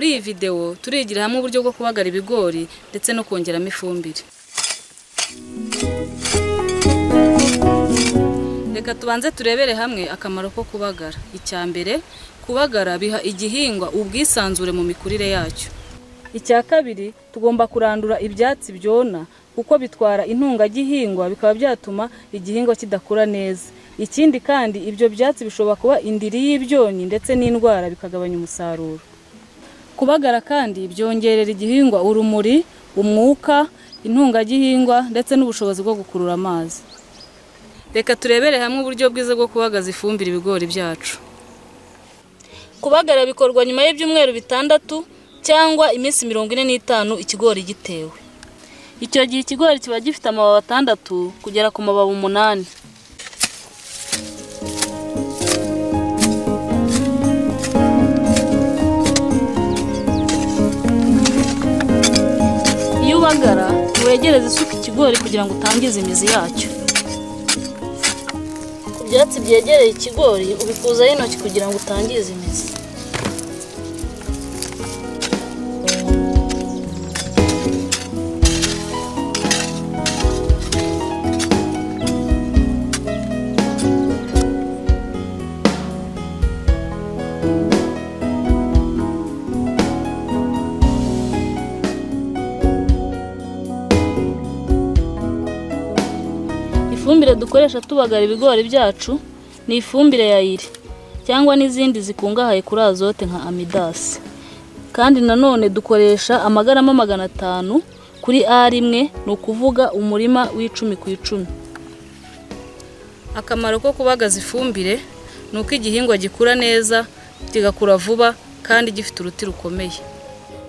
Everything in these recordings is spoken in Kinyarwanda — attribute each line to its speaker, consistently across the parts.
Speaker 1: iyi videwo turigira hamwe uburyo bwo kubagara ibigori ndetse no kongeramo ifumbire reka tubanze turebere hamwe akamaro ko kubagara icya mbere kubagara biha igihingwa ubwisanzure mu mikurire yacyo icya kabiri tugomba kurandura ibyatsi byona kuko bitwara intungagihingwa bikaba byatuma igihingwa kidakura neza ikindi kandi ibyo byatsi bishobora kuba indiri y'ibyonnyi ndetse n'indwara bikagabanya umusaruro kubagara kandi byongerera igihingwa urumuri umwuka intungagihingwa ndetse n'ubushobozi bwo gukurura amazi reka turebere hamwe uburyo bwiza bwo kubagaza ifumbire ibigori byacu kubagara bikorwa nyuma y'ibyumweru bitandatu cyangwa iminsi mirongo ine n'itanu ikigori gitewe icyo gihe ikigori kiba gifite amababi atandatu kugera ku mababi umunani iyo ubagara wegereza isuka ikigori kugira ngo utangize imizi yacyo ku byatsi byegereye ikigori ubikuzaho intoki kugira ngo utangize imizi ifumbire dukoresha tubagara ibigori byacu ni ifumbire ya iri cyangwa n'izindi zikungahaye kuri azote nka amidasi kandi nanone dukoresha amagarama magana atanu kuri a rimwe ni ukuvuga umurima w'icumi ku icumi akamaro ko kubagaza ifumbire ni uko igihingwa gikura neza kigakura vuba kandi gifite uruti rukomeye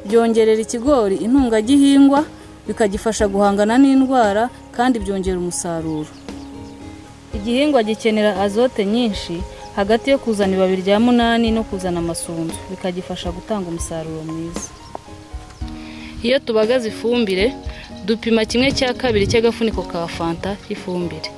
Speaker 1: byongerera ikigori intungagihingwa bikagifasha guhangana n'indwara kandi byongera umusaruro igihingwa gikenera azote nyinshi hagati yo kuzana ibabi rya munani no kuzana amasunzu bikagifasha gutanga umusaruro mwiza iyo tubagaza ifumbire dupima kimwe cya kabiri cy'agafuniko ka fanta y'ifumbire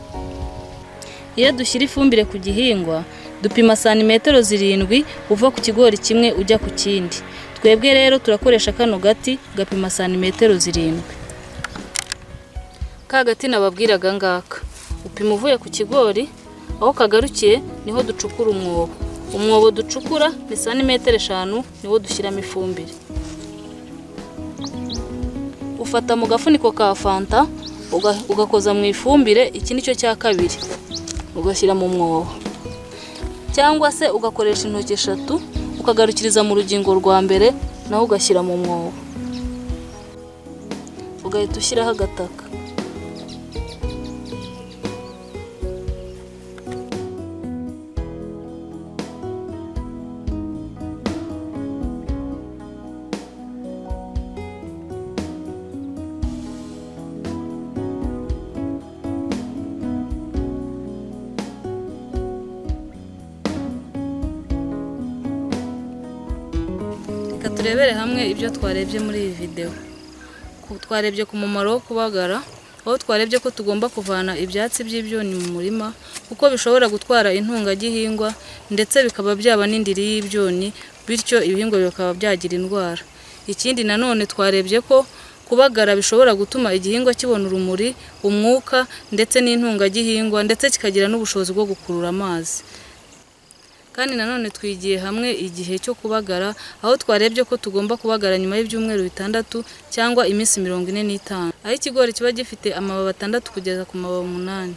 Speaker 1: iyo dushyira ifumbire ku gihingwa dupima santimetero zirindwi uva ku kigori kimwe ujya ku kindi twebwe rero turakoresha kano gati gapima santimetero zirindwi ka gati nababwiraga ngaka upima uvuye ku kigori aho kagarukiye niho ducukura umwobo umwobo ducukura ni santimetero eshanu niwo dushyiramo ifumbire ufata mu gafuniko ka fanta uga- ugakoza mu ifumbire iki ni cyo cya kabiri ugashyira mu mwobo cyangwa se ugakoresha intoki eshatu ukagarukiriza mu rugingo rwa mbere nawe ugashyira mu mwobo ugahita ushyiraho agataka reka turebere hamwe ibyo twarebye muri iyi videwo Ku- twarebye ku mumaro wo kubagara aho twarebye ko tugomba kuvana ibyatsi by'ibyonnyi mu murima kuko bishobora gutwara intungagihingwa ndetse bikaba byaba n'indiri y'ibyonnyi bityo ibihingwa bikaba byagira indwara ikindi nanone twarebye ko kubagara bishobora gutuma igihingwa kibona urumuri umwuka ndetse n'intungagihingwa ndetse kikagira n'ubushobozi bwo gukurura amazi kandi nanone twigiye hamwe igihe cyo kubagara aho twarebye ko tugomba kubagara nyuma y'ibyumweru bitandatu cyangwa iminsi mirongo ine n'itanu aho ikigori kiba gifite amababi atandatu kugeza ku mababi umunani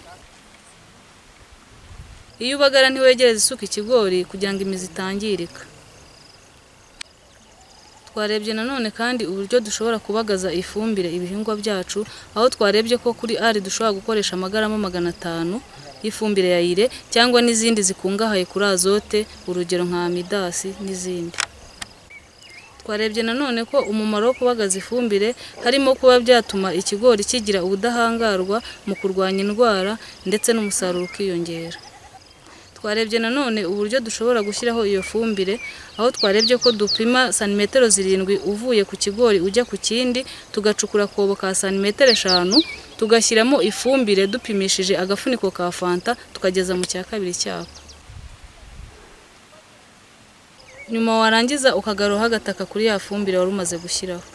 Speaker 1: iyo ubagara ntiwegereza isuka ikigori kugira ngo imizi itangirika twarebye nanone kandi uburyo dushobora kubagaza ifumbire ibihingwa byacu aho twarebye ko kuri ari dushobora gukoresha amagarama magana atanu y'ifumbire ya ire cyangwa n'izindi zikungahaye kuri azote urugero nka amidasi n'izindi twarebye nanone ko umumaro wo kubagaza ifumbire harimo kuba byatuma ikigori kigira ubudahangarwa mu kurwanya indwara ndetse n'umusaruro ukiyongera twarebye nanone uburyo dushobora gushyiraho iyo fumbire aho twarebye ko dupima santimetero zirindwi uvuye ku kigori ujya ku kindi tugacukura akobo ka santimetero eshanu tugashyiramo ifumbire dupimishije agafuniko ka fanta tukageza mu cya kabiri cyako nyuma warangiza ukagaruraho agataka kuri ya fumbire wari umaze gushyiraho